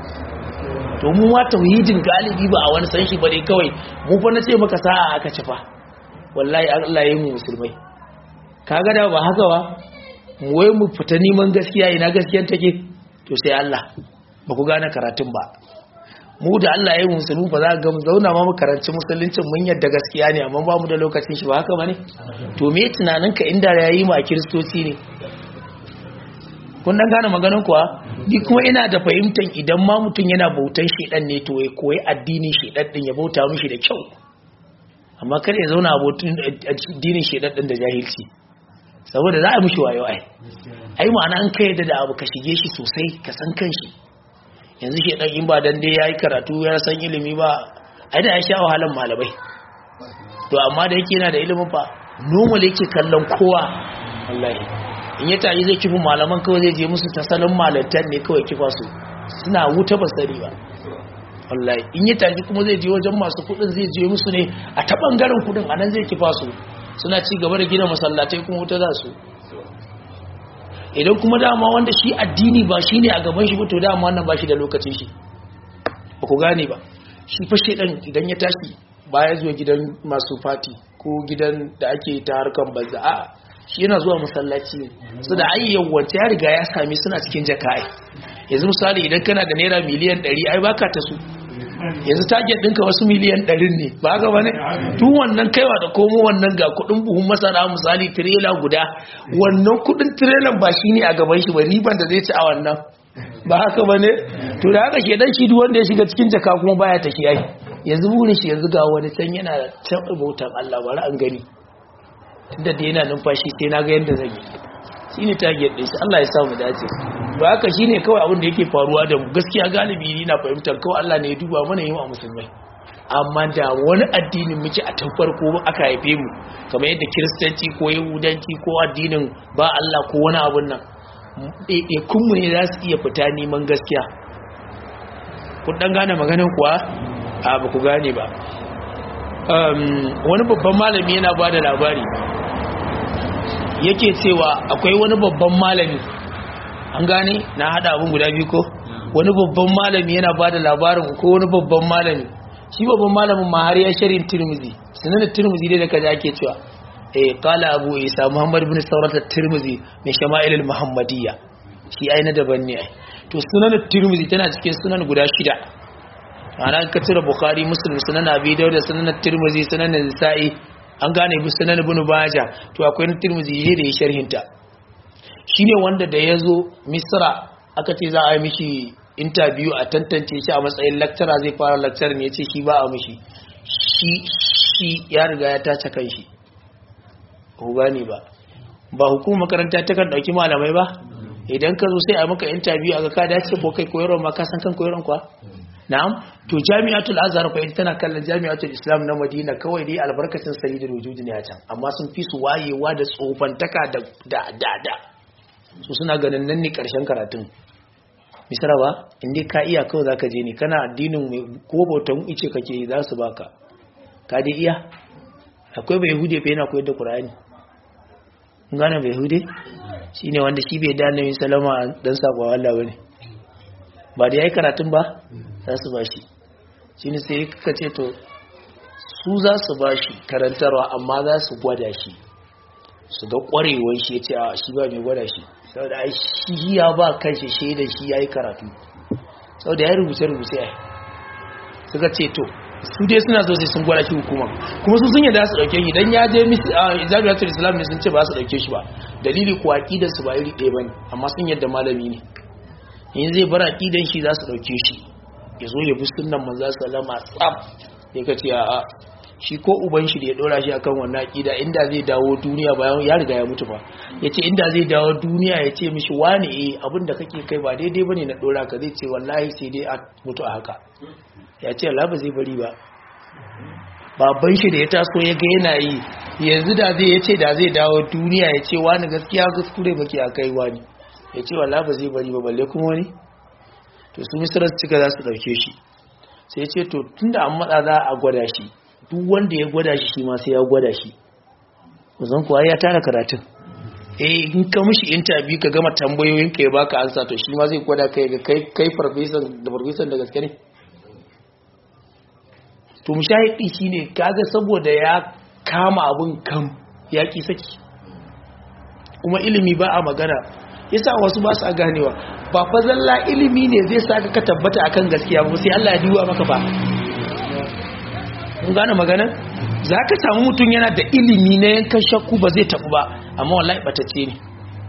[SPEAKER 2] to mu ma tauhidin galibi ba a wani san shi bane kawai mu fa na ce maka sa'a aka ci fa wallahi Allah ya yi mu musulmai kaga da ba haka ba mu wai mu fita neman gaskiya ina gaskiyar take to sai Allah ba ku gane karatun ba mu da Allah ya yi musulmi ba za ga mu zauna ma mu karanci musuluncin mun yadda gaskiya ne amma ba mu da lokacin shi ba haka bane to me tunaninka inda ya yi ma kiristoci ne kun dan gane maganin kuwa ni kuma ina da fahimtar idan ma mutum yana bautan shedan ne to ya koyi addinin shedan din ya bauta mishi da kyau amma kar ya zauna a addinin shedan din da jahilci saboda za a mishi wayo ai ai ma'ana an kai da abu ka shige shi sosai ka san kanshi yanzu shedan in ba dan dai yayi karatu ya san ilimi ba ai da ya sha wahalan malamai to amma da yake yana da ilimin fa normal yake kallon kowa wallahi in ya tayi zai kifi malaman kawai zai je musu ta salon malantar ne kawai kifa su suna wuta ba sani ba wallahi in ya tayi kuma zai je wajen masu kudin zai je musu ne a ta bangaren kudin anan zai kifa su suna ci gaba da gina masallatai kuma wuta za su idan kuma dama wanda shi addini ba shi ne a gaban shi ba to dama wannan ba shi da lokacin shi ba ku gane ba shi fashe ɗan idan ya tashi baya zuwa gidan masu fati ko gidan da ake ta harkar banza a shi yana zuwa masallaci ne su da ayyawan wanta ya riga ya sami suna cikin jaka'i yanzu misali idan kana da naira miliyan 100 ai baka ta su yanzu target ɗinka wasu miliyan ɗarin ne ba haka ba ne tun wannan kaiwa da komo wannan ga kuɗin buhun masara misali tirela guda wannan kuɗin tirelan ba shi ne a gaban shi ba riban da zai ci a wannan ba haka ba ne to da haka shedan shi duk wanda ya shiga cikin jaka kuma baya ta shi ai yanzu burin shi yanzu ga wani can yana can bautan Allah bari an gani tunda da yana numfashi sai na ga yadda zan yi shine target din shi Allah ya samu dace ba haka shine kawai abin da yake faruwa da mu gaskiya galibi ni na fahimtar kawai Allah ne ya duba mana yi wa musulmai amma da wani addinin muke a tun farko aka haife mu kamar yadda kiristanci ko yahudanci ko addinin ba Allah ko wani abun nan ɗaiɗaikun mu ne za su iya fita neman gaskiya kun dan gane maganin kuwa a ba ku gane ba wani babban malami yana ba da labari yake cewa akwai wani babban malami an gane na hada abin guda biyu ko wani babban malami yana ba da labarin ko wani babban malami shi babban malamin ma har ya sharin tirmizi sunan tirmizi dai da kaza ake cewa eh qala abu isa muhammad ibn saurat tirmizi mai shama'il muhammadiyya shi ai na daban ne ai to sunan tirmizi tana cikin sunan guda shida ana ka tira bukhari muslim sunan abi dawud sunan tirmizi sunan nisa'i an gane bi sunan ibn baja to akwai na tirmizi da ya sharhinta shine wanda da yazo misra aka ce za a yi mishi interview a tantance shi a matsayin lecturer zai fara lecture ne yace shi ba a mishi shi shi ya riga ya tace kanshi ko gane ba ba hukumar makaranta ta kan dauki malamai ba idan ka zo sai a maka interview a ga ka dace ko kai koyarwa ma ka san kan koyarwa kwa na'am to jami'atul azhar ko ita tana kallon jami'atul islam na madina kawai dai albarkacin sayyidul wujud ne a can amma sun fi su wayewa da tsofantaka da da da da su suna ganin nan ne karshen karatun misra ba inda ka iya kawai zaka je ne kana addinin mai ko bautan ice kake yi za su baka ka dai iya akwai bai hude fa yana koyar da qur'ani kun gane bai hude shine wanda shi bai da annabi sallama dan sako Allah bane ba da yayi karatun ba za su bashi shine sai ka ce to su za su bashi karantarwa amma za su gwada shi su ga kwarewar shi yace a shi ba mai gwada shi saboda ai shi ya ba kanshi shaida shi yayi karatu saboda ya rubuce rubuce ai suka ce to su dai suna so sai sun gwada shi hukuma kuma su sun yadda su dauke shi dan ya je jami'atul islam ne sun ce ba su dauke shi ba dalili ko aqidar su ba iri ɗaya bane amma sun yadda malami ne in zai bar aqidan shi za su dauke shi ya zo ya bi sunnan manzo sallama tsaf ya kace a shi ko uban shi da ya dora shi akan wannan aqida inda zai dawo duniya bayan ya riga ya mutu ba yace inda zai dawo duniya ya ce mishi wani eh abinda kake kai ba daidai bane na dora ka zai ce wallahi sai dai a mutu a haka ya ce Allah ba zai bari ba baban shi da ya taso ya ga yana yi yanzu da zai ya ce da zai dawo duniya ya ce wani gaskiya kuskure baki a kai wani ya ce wallah ba zai bari ba balle kuma wani to su misirar cika za su ɗauke shi sai ya ce to tun da an matsa za a gwada shi duk wanda ya gwada shi shi ma sai ya gwada shi zan kuwa ya tara karatun eh in ka mishi interview ka gama tambayoyin ka ya baka ansa to shi ma zai gwada kai ga kai kai farfesan da farfesan da gaske ne to mushahidi shine kaga saboda ya kama abun kam ya ki saki kuma ilimi ba a magana yasa wasu ba su ganewa ba fa zalla ilimi ne zai saka ka tabbata akan gaskiya ba sai Allah ya duba maka ba kun gane magana zaka samu mutum yana da ilimi na yankan shakku ba zai tabu ba amma wallahi batacce ne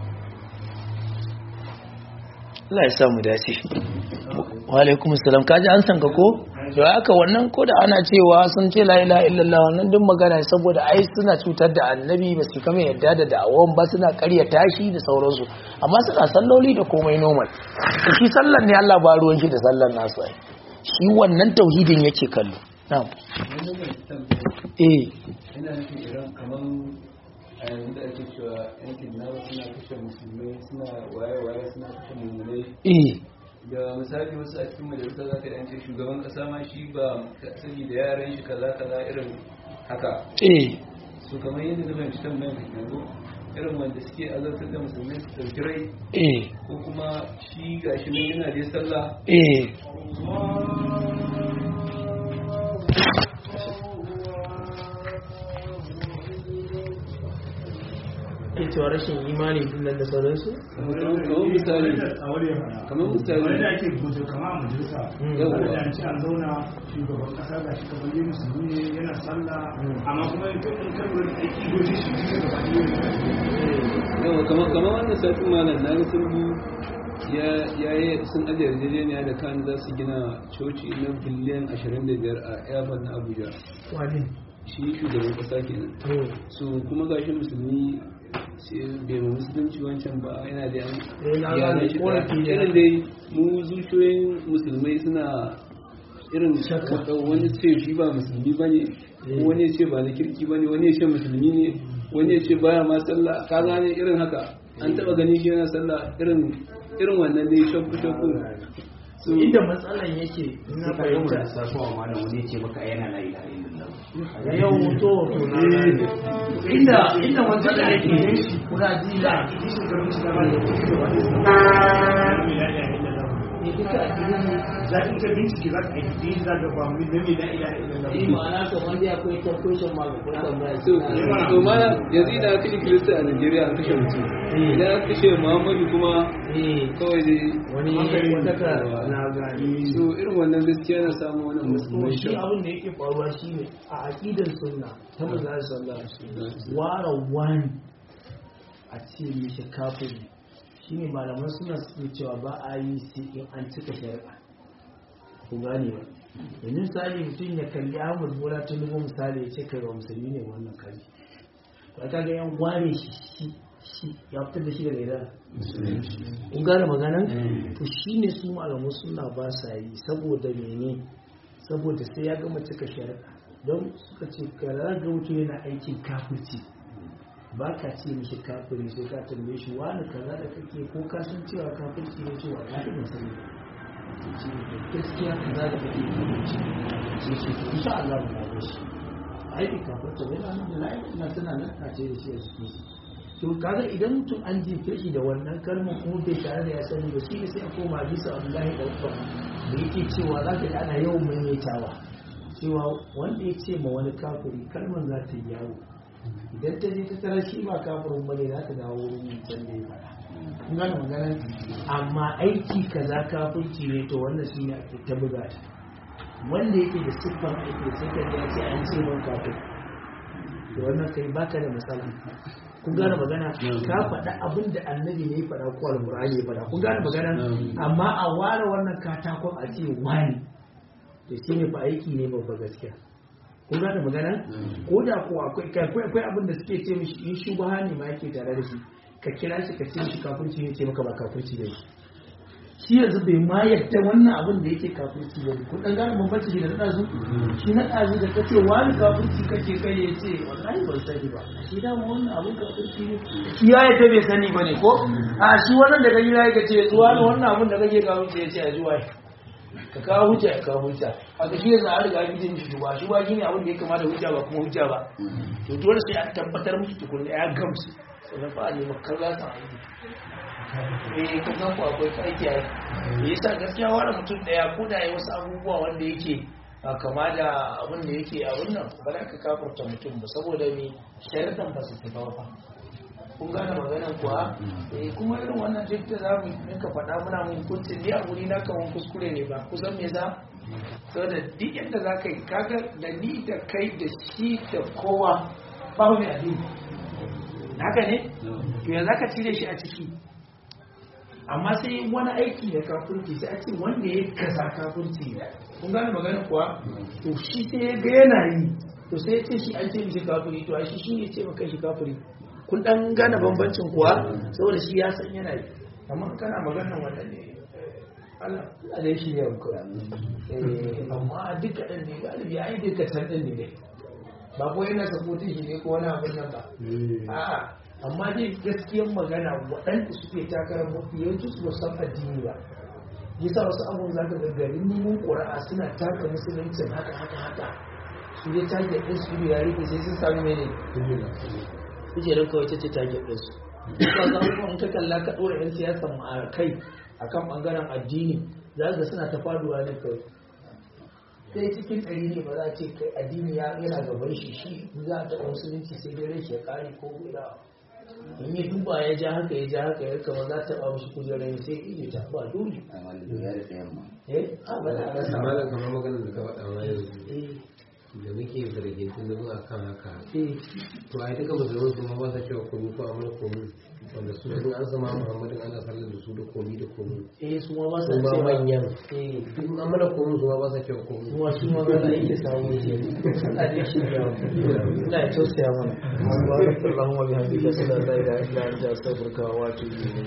[SPEAKER 2] Allah ya sa mu dace wa alaikum assalam kaji an sanka ko to haka wannan ko da ana cewa sun ce la ilaha illallah wannan duk magana saboda ai suna cutar da annabi ba su kama yadda da da'awan ba suna karya tashi da sauransu amma suna salloli da komai normal to shi sallan ne Allah ba ruwan shi da sallan nasu ai shi wannan tauhidin yake kallo na'am eh
[SPEAKER 4] ina nufin iran kamar a yanzu da ake cewa yankin nawa suna kashe musulmai suna waye-waye suna kashe mummunai
[SPEAKER 2] eh
[SPEAKER 4] da misali wasu a cikin majalisa za ka yance shugaban kasa ma shi ba sani da yaran shi kaza kaza irin haka
[SPEAKER 2] eh
[SPEAKER 4] su kamar yadda na fahimci tambayan ka yanzu irin wanda suke azartar da musulmai su ɗauki rai
[SPEAKER 2] eh
[SPEAKER 4] ko kuma shi gashi nan yana da sallah
[SPEAKER 2] eh ke cewa rashin imani din nan da sauransu
[SPEAKER 4] kamar misali kamar misali
[SPEAKER 3] wani da ake gudu kama a majalisa
[SPEAKER 4] Yawwa.
[SPEAKER 3] wani da an ce an zauna shugaban kasa ga shi kamar yi musulmi ne yana sallah amma kuma in kan in kan wani aiki goji shi duka gaba ɗaya
[SPEAKER 4] yawa kamar kamar wannan satin malam na ga sun bu ya ya yi sun ajiye yarjejeniya da kan za su gina coci na biliyan 25 a airport na abuja
[SPEAKER 2] wani
[SPEAKER 4] shi shugaban kasa kenan
[SPEAKER 2] to
[SPEAKER 4] su kuma gashi musulmi sai bai ma musulunci wancan ba yana da yan
[SPEAKER 2] Eh, na
[SPEAKER 4] iyalan
[SPEAKER 2] gane,
[SPEAKER 4] shi
[SPEAKER 2] korafi ne.
[SPEAKER 4] irin dai mu zuciyoyin musulmai suna irin
[SPEAKER 2] Shakka.
[SPEAKER 4] wani ce shi ba musulmi ba ne
[SPEAKER 2] Eh.
[SPEAKER 4] wani ya ce ba na kirki ba ne wani ya ce musulmi ne wani ya ce baya ma sallah ka gane irin haka an taba gani shi yana sallah irin irin wannan dai shakku shakku su
[SPEAKER 2] inda matsalan yake na fahimta
[SPEAKER 5] sakowa malam wani ce maka yana la ilaha illallah
[SPEAKER 2] yau to to na gane. inda inda matsalan yake kuna ji da ne duka a gidan mu
[SPEAKER 3] za in ka bincike za ka yi za ka ba mu da me da ila ila
[SPEAKER 2] eh ma'ana kamar dai akwai temptation ma ga kuma tambaya
[SPEAKER 4] to to ma yanzu idan aka kashe kirista a Najeriya an kashe mutum idan aka kashe Muhammadu kuma
[SPEAKER 2] eh
[SPEAKER 4] kawai dai
[SPEAKER 2] wani wata ka na gani
[SPEAKER 4] to irin wannan gaskiya na samu wannan
[SPEAKER 2] kuma
[SPEAKER 4] musulmai
[SPEAKER 2] shi abin da yake faruwa shine a aqidar sunna ta manzo sallallahu alaihi wasallam wara wani a ce mishi kafiri shine malaman suna suke cewa ba a yi sai in an cika shari'a ku gane ba yanzu misali mutum ya kalli Ahmad Bola Tinubu misali ya ce kai ba musulmi ne wannan kari to aka ga yan ware shi shi shi ya fitar da shi daga idan kun gane maganan to shine su malamu suna ba sa yi saboda mene saboda sai ya gama cika shari'a don suka ce kara ga mutum yana aikin kafirci ba ka ce mishi kafiri sai ka tambaye shi wani kaza da kake ko ka san cewa kafirci ne cewa ya ɗin sani ba ce gaskiya kaza da kake kafirci sai ce insha Allah mu ba shi aiki kafirta wai na nan da la'i na tana nan na ce da shi a jikin shi to kaga idan mutum an jefe shi da wannan kalmar kuma bai tare da ya sani ba shi ne sai a koma bisa Abdullahi da Umar da yake cewa za ka ji ana yawan maimaitawa cewa wanda ya ce ma wani kafiri kalmar za ta yi yawo idan ta je ta tara shi ba kafirin bane za ta dawo wurin mutum da ya faɗa kun gane maganar amma aiki kaza kafirci ne to wannan shi ne ake ta buga ta wanda yake da siffar aiki sai ka ya ce an ce man kafin to wannan kai baka da matsala kun gane magana ka faɗa abin da annabi ne ya faɗa ko alƙur'ani ya faɗa kun gane magana amma a ware wannan katakon a ce wani to shi ne fa aiki ne babba gaskiya kun gane magana ko da ko akwai akwai akwai abin da suke ce mishi in shubha ne ma yake tare da shi ka kira shi ka ce mishi kafirci ne ce maka ba kafirci ne shi yanzu bai ma yadda wannan abin da yake kafirci ba kun dan gane bambanci shi da na ɗazu shi na ɗazu da kace wani kafirci kake kai ya ce wallahi ban sani ba shi da wannan abin kafirci ne shi ya yadda bai sani ba ne ko a shi wannan da kaji ya ce zuwa wannan abin da kake kafirci ya ce a zuwa ka kawo hujja ya kawo hujja haka shi yanzu an riga gidan shi ba shi ba shine abin da ya kama da hujja ba kuma hujja ba to dole sai an tabbatar miki tukunna ya gamsu sannan fa a nemi kalla ta aiki eh ka san ku akwai aiki a yi yasa gaskiya wani mutum daya ko da ya wasu abubuwa wanda yake a kama da abin da yake a wannan ba za ka kafarta mutum ba saboda me sharaɗan ba su tafa ba kun gane maganan kuwa eh kuma irin wannan duk da za mu rinka faɗa muna mun kunce ni a guri na kaman kuskure ne ba kusan me za saboda duk yadda za ka yi kaga da ni da kai da shi da kowa ba mu addini haka ne to ya za ka cire shi a ciki amma sai wani aiki da kafurci sai a ce wanda ya kaza kafurci ne kun gane maganin kuwa to shi sai ya ga yana yi to sai ya ce shi an ce mishi kafuri to a shi shi ne ce maka shi kafuri kun dan gane bambancin kuwa saboda shi ya san yana yi amma kana maganin wannan ne Allah Allah da shi ya muku amma duka ɗan ne galibi ai duka can ɗin ne dai ba ko yana sapotin shi ne ko wani abin nan ba a'a amma dai gaskiyar magana waɗanda suke takarar mafi yawanci su san addini ba yasa wasu abun zaka ga garin neman ƙura'a suna taka musuluncin haka haka haka su dai target ɗin su ya rike sai sun sami mene kujerar kawai ta ce target ɗin su ba za mu ka kalla ka ɗora 'yan siyasa a kai akan ɓangaren addini za ga suna ta faduwa ne kawai sai cikin ɗari ne ba za a ce kai addini yana gaban shi shi za a taɓa musulunci sai dai rai ya kare ko guda in yi duba ya ja haka ya ja haka ya kama za ta taɓa mashi kujerar sai ije ta ba dole eh a ba za a rasa ba
[SPEAKER 6] malam kamar maganar da ka faɗa ma yanzu
[SPEAKER 2] eh
[SPEAKER 6] da muke zargin tunanin a kan haka
[SPEAKER 2] eh
[SPEAKER 6] to ai duka musulman su ma ba sa cewa komi ko amana komi wanda su sun an sama muhammadin ana sallar da su da komi da komi
[SPEAKER 2] eh su ma ba sa
[SPEAKER 6] su ma
[SPEAKER 2] cewa
[SPEAKER 6] manyan
[SPEAKER 2] eh
[SPEAKER 6] duk amana komi su ma ba sa cewa komi
[SPEAKER 2] kuma su ma za a iya samu ke Allah dai shi ya ina tausaya mana Allahumma bihamdika sallallahu alaihi wa sallam astaghfiruka wa atubu ilayk